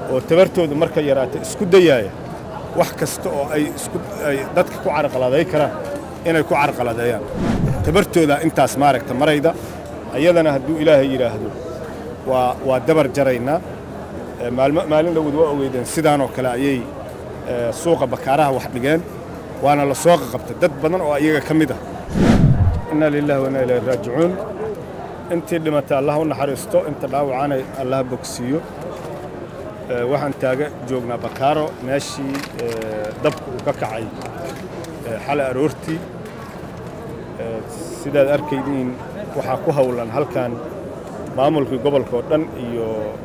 oo tabartooda marka yaraata isku dayaaya wax kasta oo ay isku ay dadka ku carqaladay karaan inay ku carqaladeeyaan tabartooda intaas maaragta marayda ayadana hadduu ilaahay yidhaahdo waa waa dabar jaraynaa maalmo maalin dhowod waa ogeydeen sidaanoo kale ayay suuqa bakaaraha wax dhigeen waana la soo qaqabtay dad badan oo iyaga ka mid ah inna lillahi wa inna ilayhi raajicuun intii dhimatay allah u naxariisto inta dhaawacana allah bogsiiyo waxaan taaga joognaa bakaaro meeshii dabka uu ka kacay xalay aroortii sidaad arkaydiin waxaa ku howlan halkan maamulkii gobolka oo dhan iyo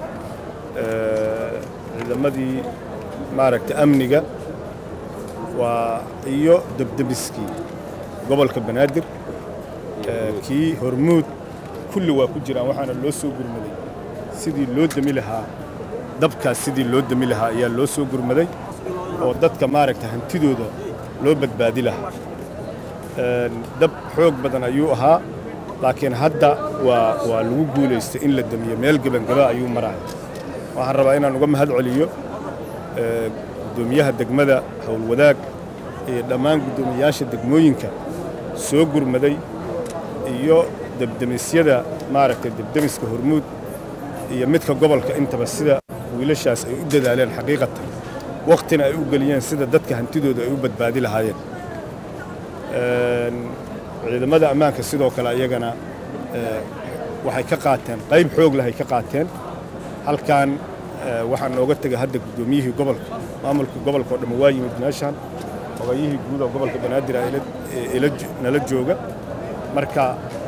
ciidamadii maaragta amniga waa iyo debdebiskii gobolka banaadir kii hormuud kulli waa ku jiraan waxaana loo soo gurmaday sidii loo demi lahaa dabkaas sidii loo demi lahaa ayaa loo soo gurmaday oo dadka maaragta hantidooda loo badbaadi lahaa dab xoog badan ayuu ahaa laakiin hadda waa waa lagu guulaystay in la demiyo meel gebangaba ayuu maraya waxaan rabaa inaan uga mahad celiyo guddoomiyaha degmada howlwadaag iyo dhammaan guddoomiyayaasha degmooyinka soo gurmaday iyo debdemisyada maaragtay debdemiska hormuud iyo midka gobolka intaba sida wiilashaas ay u dadaaleen xaqiiqatan wakhtina ay u geliyeen sida dadka hantidooda ay u badbaadi lahaayeen ciidamada ammaanka sidoo kale iyagana waxay ka qaateen qayb xoog leh ay ka qaateen halkan waxaa nooga tegay hadda guddoomiyihii gobolka maamulka gobolka oo dhamma waa yimid meeshaan ogayihii guud oo gobolka banaadir nala jooga marka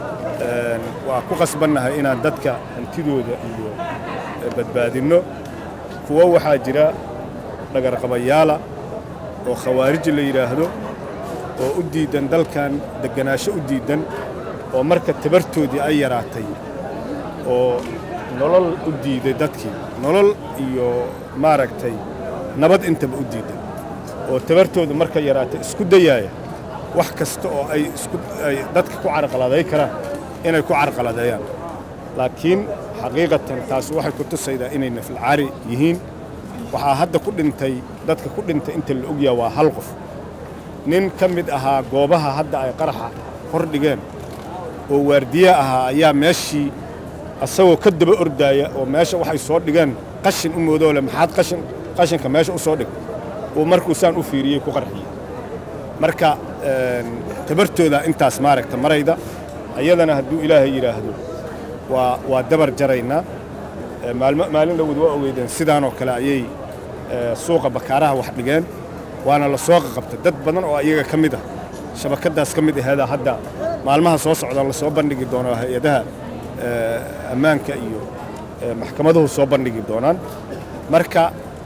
waa ku qasbannahay inaan dadka hantidooda iyo badbaadinno kuwo waxaa jira dhagarqabayaala oo khawaarij la yidhaahdo oo u diiddan dalkan degganaasho u diiddan oo marka tabartoodii ay yaraatay oo nolol u diiday dadkii nolol iyo maaragtay nabad intaba u diiddan oo tabartooda marka yaraatay isku dayaaya wax kasta oo ay isku ay dadka ku carqaladay karaan inay ku carqaladeeyaan laakiin xaqiiqatan taas waxay ku tusaydaa inay nafilcaari yihiin waxaa hadda ku dhintay dadka ku dhintay inta la ogyaha waa hal qof nin ka mid ahaa goobaha hadda ay qaraxa hor dhigeen oo waardiye ahaa ayaa meeshii asagoo ka daba ordaaya oo meesha waxay soo dhigeen qashin u moodoo le maxaad qashin qashinka meesha u soo dhig uu markuu saan u fiiriyey ku qarxiyey marka tabartooda intaas maaragta marayda ayadana hadduu ilaahay yidhaahdo waa waa dabar jaraynaa maalmo maalin dhowod waa ogeydeen sidaanoo kale ayay suuqa bakaaraha wax dhigeen waana la soo qaqabtay dad badan oo iyaga ka mid ah shabakaddaas ka mid aheeda hadda maalmaha soo socda la soo bandhigi doono hay-adaha ammaanka iyo maxkamaduhu soo bandhigi doonaan marka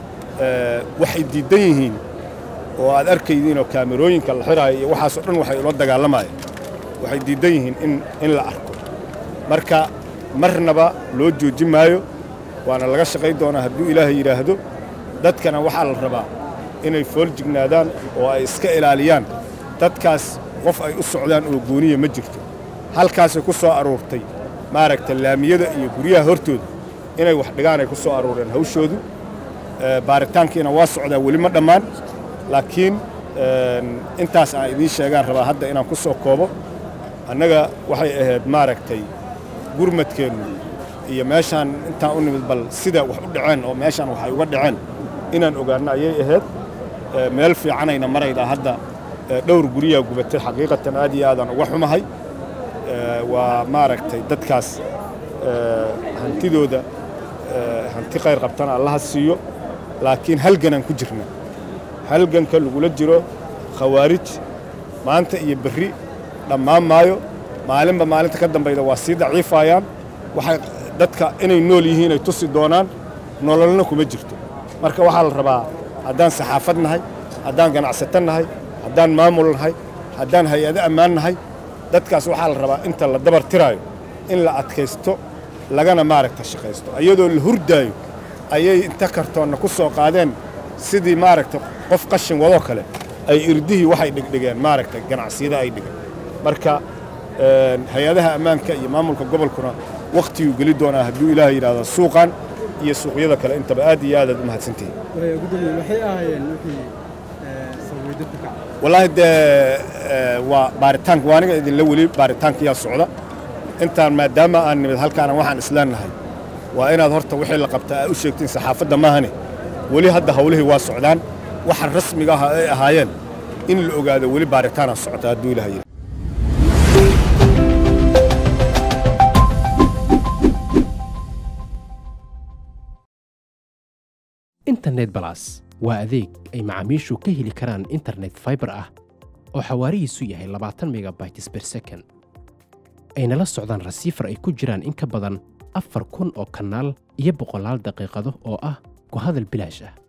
waxay diiddan yihiin oo aad arkaydiinoo kaamerooyinka la xiraayo iyo waxaasoo dhan waxay ula dagaalamayeen waxay diiddan yihiin in in la arko marka marnaba loo joojin maayo waana laga shaqayn doonaa hadduu ilaahay yidhaahdo dadkana waxaa la rabaa inay fooljignaadaan oo ay iska ilaaliyaan dadkaas qof ay u socdaan oo gooniya ma jirto halkaasay ku soo aruurtay maaragta laamiyada iyo guryaha hortooda inay wax dhigaan ay ku soo aruureen hawshoodu baaritaankiina waa socdaa weli ma dhammaan laakiin intaas aan idiin sheegaan rabaa hadda inaan ku soo koobo annaga waxay ahayd maaragtay gurmadkeennu iyo meeshaan intaan u nimid bal sida wax u dhaceen oo meeshaan waxay uga dhaceen inaan ogaanno ayay ahayd meel fiicanayna maraydaa hadda dhowr guryaha gubatay xaqiiqatan aad iyo aadaan uga xumahay waa maaragtay dadkaas hantidooda hanti khayr qabtana allaha siiyo laakiin halganaan ku jirna halganka lagula jiro khawaarij maanta iyo berri dhammaan maayo maalinba maalinta ka dambayda waa sii daciifayaan waxay dadka inay nool yihiin ay tusi doonaan nololna kuma jirto marka waxaa la rabaa haddaan saxaafad nahay haddaan ganacsato nahay haddaan maamul nahay haddaan hay-ado ammaan nahay dadkaas waxaa la rabaa inta la dabar tiraayo in la adkaysto lagana maaragta shaqaysto iyadoo la hurdaayo ayay inta kartoonna ku soo qaadeen sidii maaragta qof qashin wadoo kale ay irdihii waxay dhigdhigeen maaragta ganacsiyada ay dhigeen marka hay-adaha ammaanka iyo maamulka gobolkuna wakhtiguu geli doonaa hadduu ilaahay yidhahdo suuqan iyo suuqyada kale intaba aad iyo aadaad u mahadsantihiin gudoomiye maxay ahaayeen wixii sababay dadka kaca wallaahi dee waa baaritaanka waa aniga idinla weli baaritaankayaa socda intaan maadaama aan nimid halkaana waxaan isleennahay waa inaad horta wixii la qabta aa u sheegtiin saxaafadda maahane weli hadda hawlihii waa socdaan waxa rasmiga ah ay ahaayeen in la ogaado weli baaritaanaa socota hadduu ilaha yidhi internet balas waa adeeg ay macaamiishu ka heli karaan internet fiber ah oo xawaarihiisu yahay labaatan megabytes per second ayna la socdaan rasiifar ay ku jiraan in ka badan afar kun oo kanaal iyo boqolaal daqiiqado oo ah ku hadal bilaash ah